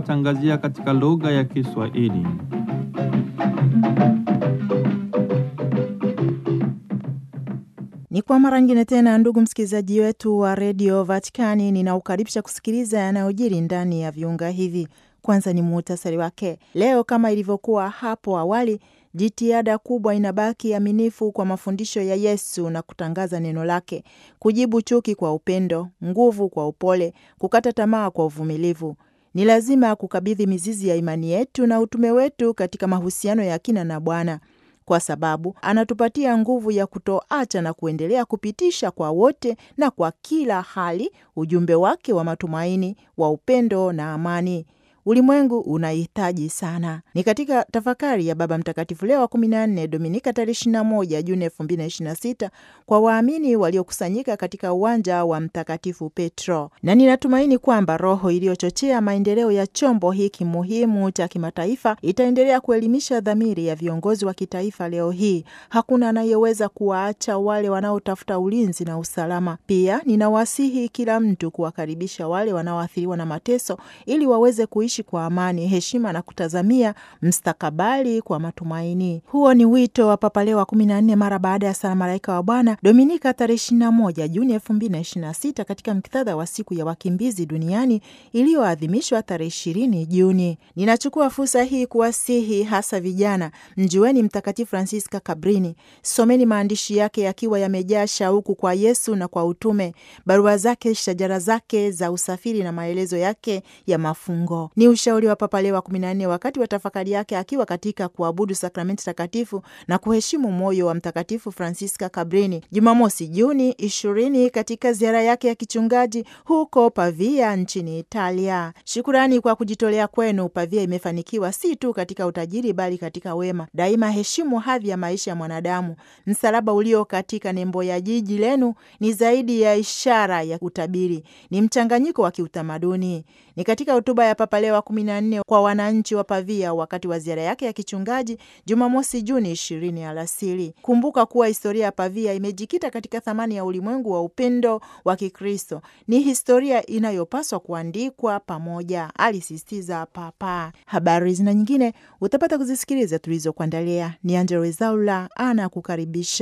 watangazia katika lugha ya Kiswahili. Ni kwa mara nyingine tena, ndugu msikilizaji wetu wa redio Vatikani, ninaukaribisha kusikiliza yanayojiri ndani ya viunga hivi. Kwanza ni muhtasari wake leo. Kama ilivyokuwa hapo awali, jitihada kubwa inabaki aminifu kwa mafundisho ya Yesu na kutangaza neno lake, kujibu chuki kwa upendo, nguvu kwa upole, kukata tamaa kwa uvumilivu. Ni lazima kukabidhi mizizi ya imani yetu na utume wetu katika mahusiano ya kina na Bwana kwa sababu anatupatia nguvu ya kutoacha na kuendelea kupitisha kwa wote na kwa kila hali ujumbe wake wa matumaini, wa upendo na amani. Ulimwengu unahitaji sana. Ni katika tafakari ya Baba Mtakatifu Leo wa 14 Dominika tarehe 21 Juni 2026 kwa waamini waliokusanyika katika uwanja wa Mtakatifu Petro, na ninatumaini kwamba roho iliyochochea maendeleo ya chombo hiki muhimu cha kimataifa itaendelea kuelimisha dhamiri ya viongozi wa kitaifa leo hii. Hakuna anayeweza kuwaacha wale wanaotafuta ulinzi na usalama. Pia ninawasihi kila mtu kuwakaribisha wale wanaoathiriwa na mateso ili waweze kuishi kwa amani, heshima na kutazamia mstakabali kwa matumaini. Huo ni wito wa Papa Leo wa 14 mara baada ya sala Malaika wa Bwana Dominika tarehe 21 Juni 2026 katika muktadha wa siku ya wakimbizi duniani iliyoadhimishwa tarehe 20 Juni. Ninachukua fursa hii kuwasihi hasa vijana, mjueni Mtakatifu Francisca Cabrini, someni maandishi yake yakiwa yamejaa shauku kwa Yesu na kwa utume, barua zake, shajara zake za usafiri na maelezo yake ya mafungo ni ushauri wa Papa Leo wa 14 wakati wa tafakari yake akiwa katika kuabudu sakramenti takatifu na kuheshimu moyo wa Mtakatifu Francisca Cabrini Jumamosi Juni 20 katika ziara yake ya kichungaji huko Pavia nchini Italia. Shukurani kwa kujitolea kwenu. Pavia imefanikiwa si tu katika utajiri bali katika wema. Daima heshimu hadhi ya maisha ya mwanadamu. Msalaba ulio katika nembo ya jiji lenu ni zaidi ya ishara ya utabiri, ni mchanganyiko wa kiutamaduni. Ni katika hotuba ya Papa Leo wa 14 kwa wananchi wa Pavia wakati wa ziara yake ya kichungaji Jumamosi Juni 20 alasiri. Kumbuka kuwa historia ya Pavia imejikita katika thamani ya ulimwengu wa upendo wa Kikristo. Ni historia inayopaswa kuandikwa pamoja, alisisitiza Papa. Habari zina nyingine utapata kuzisikiliza tulizokuandalia. Ni Angella Rwezaula ana kukaribisha.